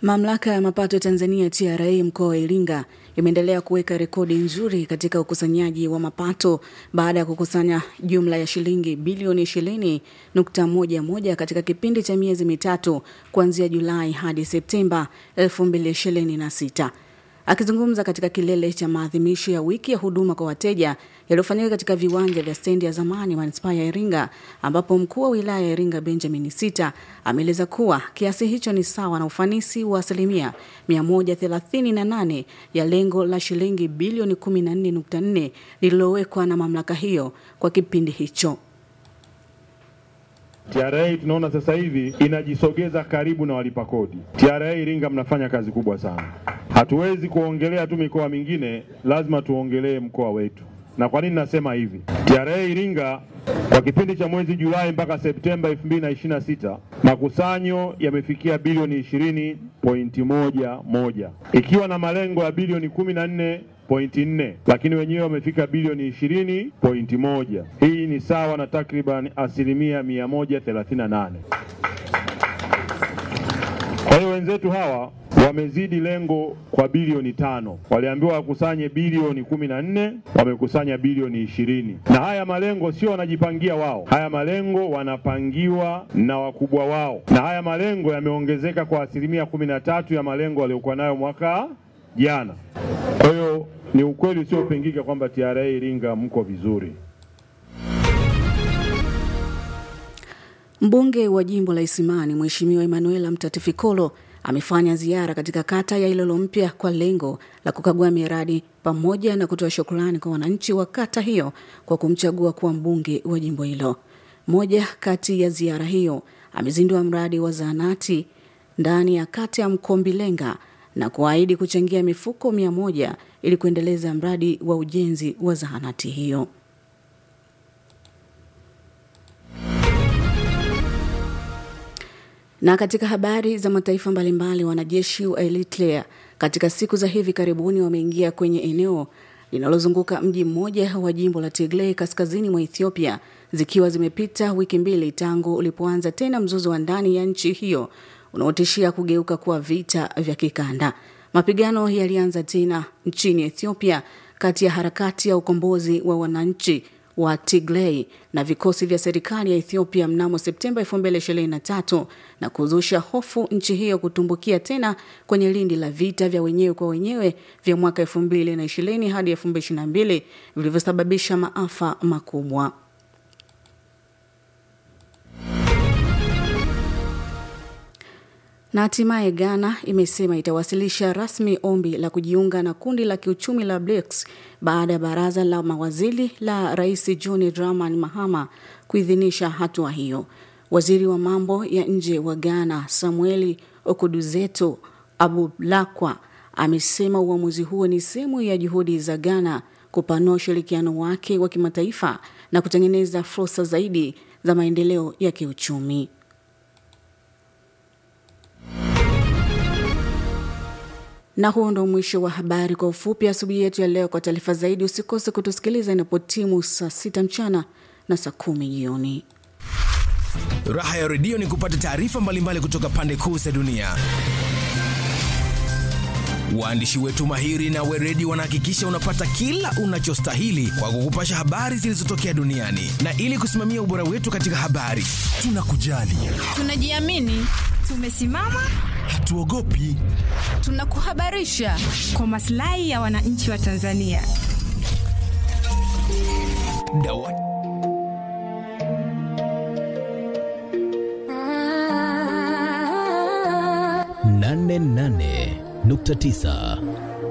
Mamlaka ya mapato Tanzania TRA mkoa wa Iringa imeendelea kuweka rekodi nzuri katika ukusanyaji wa mapato baada ya kukusanya jumla ya shilingi bilioni 20.11 katika kipindi cha miezi mitatu kuanzia Julai hadi Septemba 2026. Akizungumza katika kilele cha maadhimisho ya wiki ya huduma kwa wateja yaliyofanyika katika viwanja vya stendi ya zamani manispaa ya Iringa, ambapo mkuu wa wilaya ya Iringa Benjamin Sita ameeleza kuwa kiasi hicho ni sawa na ufanisi wa asilimia 138 ya lengo la shilingi bilioni 14.4 lililowekwa na mamlaka hiyo kwa kipindi hicho. TRA tunaona sasa hivi inajisogeza karibu na walipa kodi. TRA Iringa mnafanya kazi kubwa sana. Hatuwezi kuongelea tu mikoa mingine, lazima tuongelee mkoa wetu. Na kwa nini nasema hivi? TRA Iringa kwa kipindi cha mwezi Julai mpaka Septemba 2026 makusanyo yamefikia bilioni 20.11 ikiwa na malengo ya bilioni 14 pointi nne lakini wenyewe wamefika bilioni ishirini pointi moja. Hii ni sawa na takriban asilimia mia moja thelathini na nane. Kwa hiyo wenzetu hawa wamezidi lengo kwa bilioni tano. Waliambiwa wakusanye bilioni kumi na nne wamekusanya bilioni ishirini. Na haya malengo sio wanajipangia wao, haya malengo wanapangiwa na wakubwa wao, na haya malengo yameongezeka kwa asilimia kumi na tatu ya malengo waliokuwa nayo mwaka jana. Kwa hiyo ni ukweli usiopingika kwamba TRA Iringa mko vizuri. Mbunge wa jimbo la Isimani Mheshimiwa Emanuela Mtatifikolo amefanya ziara katika kata ya Ilolo Mpya kwa lengo la kukagua miradi pamoja na kutoa shukrani kwa wananchi wa kata hiyo kwa kumchagua kuwa mbunge wa jimbo hilo. Moja kati ya ziara hiyo amezindua mradi wa zahanati ndani ya kata ya Mkombilenga na kuahidi kuchangia mifuko mia moja ili kuendeleza mradi wa ujenzi wa zahanati hiyo. Na katika habari za mataifa mbalimbali, wanajeshi wa Eritrea katika siku za hivi karibuni wameingia kwenye eneo linalozunguka mji mmoja wa jimbo la Tigray kaskazini mwa Ethiopia, zikiwa zimepita wiki mbili tangu ulipoanza tena mzozo wa ndani ya nchi hiyo unaotishia kugeuka kuwa vita vya kikanda. Mapigano yalianza tena nchini Ethiopia kati ya harakati ya ukombozi wa wananchi wa Tigray na vikosi vya serikali ya Ethiopia mnamo Septemba 2023 na kuzusha hofu nchi hiyo kutumbukia tena kwenye lindi la vita vya wenyewe kwa wenyewe vya mwaka 2020 hadi 2022 vilivyosababisha maafa makubwa. Na hatimaye Ghana imesema itawasilisha rasmi ombi la kujiunga na kundi la kiuchumi la BRICS baada ya baraza la mawaziri la Rais John Dramani Mahama kuidhinisha hatua hiyo. Waziri wa mambo ya nje wa Ghana Samueli Okuduzeto Abulakwa amesema uamuzi huo ni sehemu ya juhudi za Ghana kupanua ushirikiano wake wa kimataifa na kutengeneza fursa zaidi za maendeleo ya kiuchumi. Na huo ndo mwisho wa habari kwa ufupi asubuhi yetu ya leo. Kwa taarifa zaidi, usikose kutusikiliza inapotimu saa sita mchana na saa kumi jioni. Raha ya redio ni kupata taarifa mbalimbali kutoka pande kuu za dunia. Waandishi wetu mahiri na weredi wanahakikisha unapata kila unachostahili kwa kukupasha habari zilizotokea duniani, na ili kusimamia ubora wetu katika habari, tunakujali, tunajiamini, tumesimama hatuogopi, tunakuhabarisha kwa maslahi ya wananchi wa Tanzania. Dawa. nane nane nukta tisa